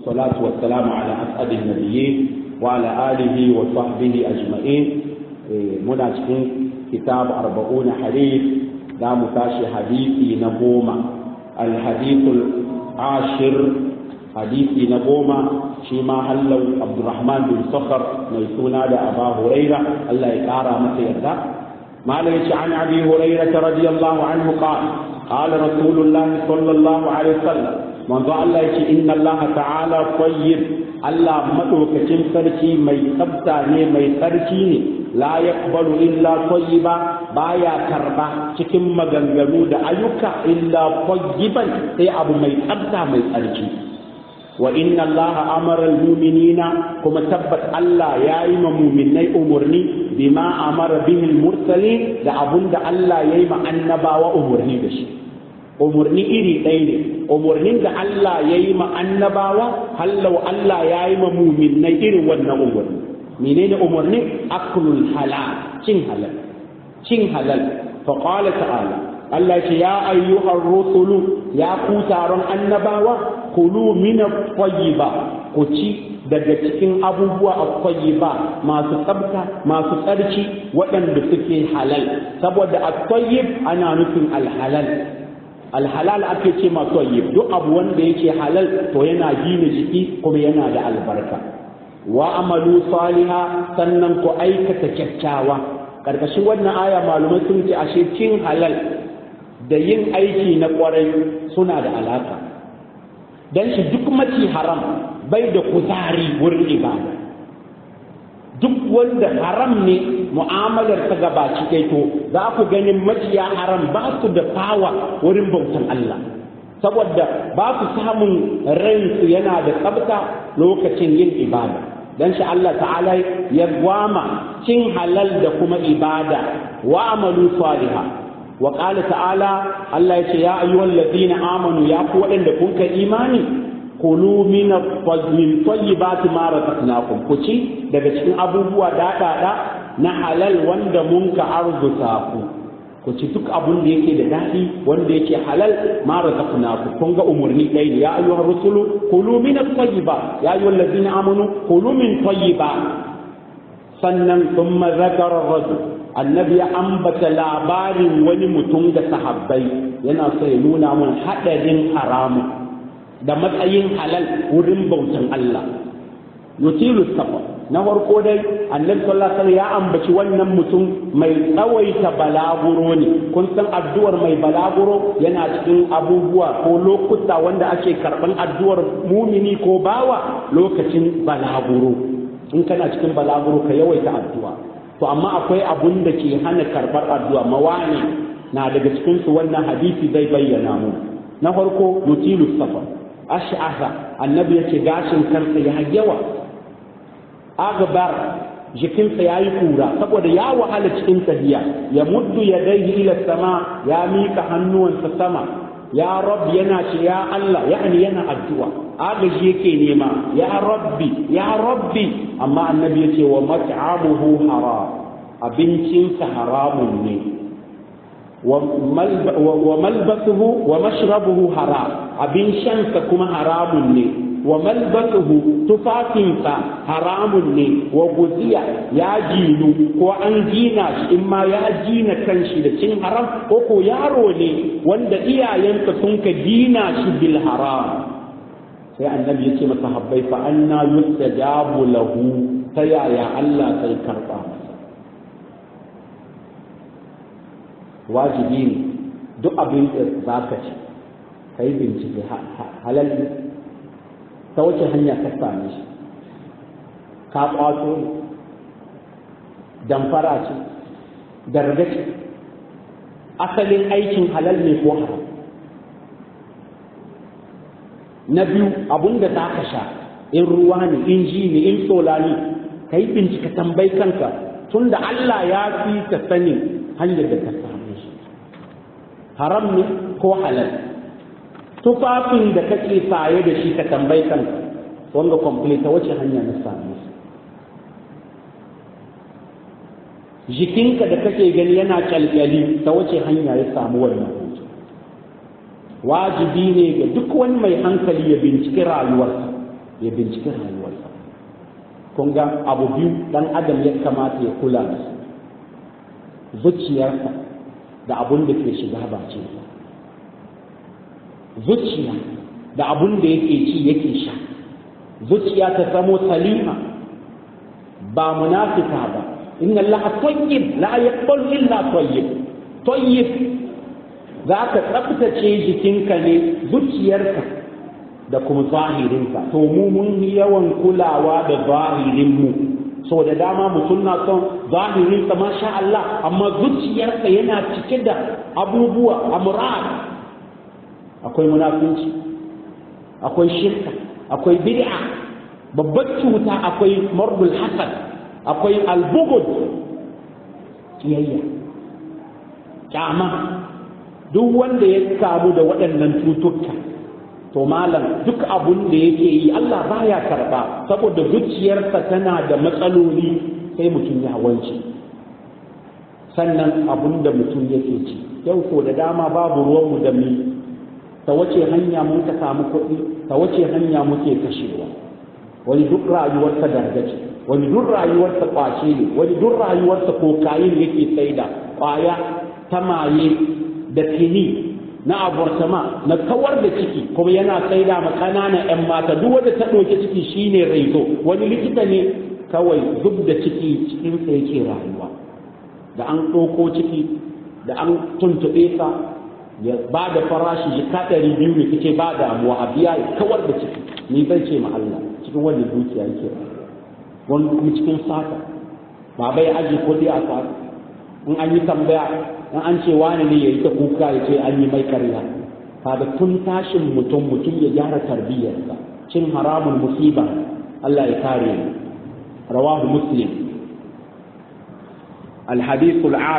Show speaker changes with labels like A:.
A: والصلاة والسلام على أسعد النبيين وعلى آله وصحبه أجمعين مناسبين كتاب أربعون حديث لا متاشي حديثي نبوما الحديث العاشر حديثي نبوما شيما هلو عبد الرحمن بن صخر ميسونا أبا هريرة الله يقارى متى يرضى ما ليش عن أبي هريرة رضي الله عنه قال قال رسول الله صلى الله عليه وسلم منذ الله يشي إن الله تعالى طيب الله مدوكتين سركي مي تبتاني مي سركي لا يقبل إلا طيبا بايا كربا cikin maganganu da ayyuka illa tayyiban sai abu mai tsabta mai tsarki wa inna allaha amara almu'minina kuma tabbat Allah ya yi ma mu'minai umurni bima amara bihi almursalin da abunda Allah ya yi ma annabawa umurni da shi umurni iri ɗaya ne umurnin da Allah ya yi ma annabawa hallau Allah ya yi ma mu'minai irin wannan umurni menene umurni aklul halal cin halal cin halal fa qala ta'ala Allah ce ya ayyuhar rusulu ya ku taron annabawa kulu min at-tayyiba ku ci daga cikin abubuwa at-tayyiba masu tsabta masu tsarki waɗanda suke halal saboda at-tayyib ana nufin al-halal al-halal ake ce ma tayyib duk abu wanda yake halal to yana gina jiki kuma yana da albarka wa amalu saliha sannan ku aikata kyakkyawa karkashin wannan aya malumai sun ce ashe cin halal da yin aiki na kwarai suna da alaka don shi duk maci haram bai da kuzari wurin ibada duk wanda haram ne mu'amalar ta gabaci kai to za ku ganin maciya haram ba su da fawa wurin bautan Allah saboda ba su samun ransu yana da tsabta lokacin yin ibada dan shi Allah ta'ala ya gwama cin halal da kuma ibada wa amalu salihah wa ƙala ta'ala Allah ya ce ya ayyuhal ladina amanu ya ku waɗanda kun ka imani kulu min min tayyibati ma razaqnakum ku ci daga cikin abubuwa daɗaɗa na halal wanda mun ka arzuta ku ku ci duk abun da yake da daɗi wanda yake halal ma razaqnakum kun ga umurni ɗaya ne ya ayyuhar rusulu kulu min at-tayyiba ya ayyuhal ladina amanu kulu min tayyiba sannan thumma zakara rajul annabi ya ambata labarin wani mutum da sahabbai yana so ya nuna mun haɗarin haramu da matsayin halal wurin bautan Allah yutilu safa na farko dai annabi sallallahu alaihi ya ambaci wannan mutum mai tsawaita balaguro ne kun san addu'ar mai balaguro yana cikin abubuwa ko lokuta wanda ake karban addu'ar mumini ko bawa lokacin balaguro in kana cikin balaguro ka yawaita addu'a to amma akwai abun da ke hana karɓar addu'a mawani na daga cikinsu wannan hadisi zai bayyana mu na farko yutilu safa ash'asa annabi yake gashin kansa ya yawa agbar jikinsa ya yi kura saboda ya wahala cikin tahiya ya muddu ya daihi ila sama ya mika hannuwansa sama ya rab yana ce ya Allah yani yana addu'a agaji yake nema ya rabbi ya rabbi amma annabi yace wa mat'amuhu haram abincinsa haramun ne wa malbasuhu wa mashrabuhu haram abin shansa kuma haramun ne wa malbasuhu tufafinsa haramun ne wa guziya ya jinu ko an gina shi in ma ya gina kanshi da cin haram ko ko yaro ne wanda iyayensa sun ka gina shi bil haram sai annabi ya ce masa habbai fa anna yustajabu lahu ta yaya Allah sai karba masa wajibi ne duk abin da za ka ci ka yi bincike halal ta wace hanya ka same shi ka kwato ne damfara ce gargaci asalin aikin halal ne ko haram na biyu abun da za ka sha in ruwa ne in ji ne in sola ne ka yi bincika tambayi kanka tun da Allah ya fi ka sani hanyar da ka samu shi haram ne ko halal tufafin da kake saye da shi ka tambayi kanka wanga complete ta wace hanya na samu shi jikinka da kake gani yana kyalkyali ta wace hanya ya samu wannan hutu wajibi ne ga duk wani mai hankali ya binciki rayuwarsa ya binciki rayuwarsa kun ga abu biyu dan adam ya kamata ya kula da su zuciyarsa da abun da ke shiga bakinsa zuciya da abun da yake ci yake sha zuciya ta zamo salima ba munafika ba inna allaha tayyib la yaqbalu illa tayyib tayyib za ka tsaftace jikinka ne zuciyarka da kuma zahirinka to mu mun yi yawan kulawa da zahirinmu so da dama mutum na son zahirinsa masha Allah amma zuciyarsa yana cike da abubuwa amurad akwai munafunci akwai shirka akwai bid'a babbar cuta akwai marbul hasad akwai albugud kiyayya kyama duk wanda ya kamu da waɗannan cututtuka to malam duk abun da yake yi Allah baya karɓa saboda zuciyarsa tana da matsaloli sai mutum ya wance sannan abun da mutum yake ci yau ko da dama babu ruwanmu da mi ta wace hanya mun ka samu kuɗi ta wace hanya muke kashewa wani duk rayuwarsa dargace wani duk rayuwarsa kwace ne wani duk rayuwarsa kokayin yake saida kwaya ta maye da tini na abortama na kawar da ciki kuma yana saida ma ƙananan 'yan mata duk wanda ta ɗauki ciki shine raizo wani likita ne kawai zub da ciki cikin sa yake rayuwa da an ɗauko ciki da an tuntuɓe sa ya ba da farashi ya ka ɗari biyu ne kace ba damuwa a biya ya kawar da ciki ni zan ce ma Allah cikin wannan dukiya yake wani kuma cikin sata ba bai aji ko dai a sata in an yi tambaya in an ce wani ne ya yi ta kuka ya ce an yi mai karya kaga tun tashin mutum mutum ya gyara tarbiyyarsa cin haramun musiba Allah ya kare rawahu muslim الحديث العاشر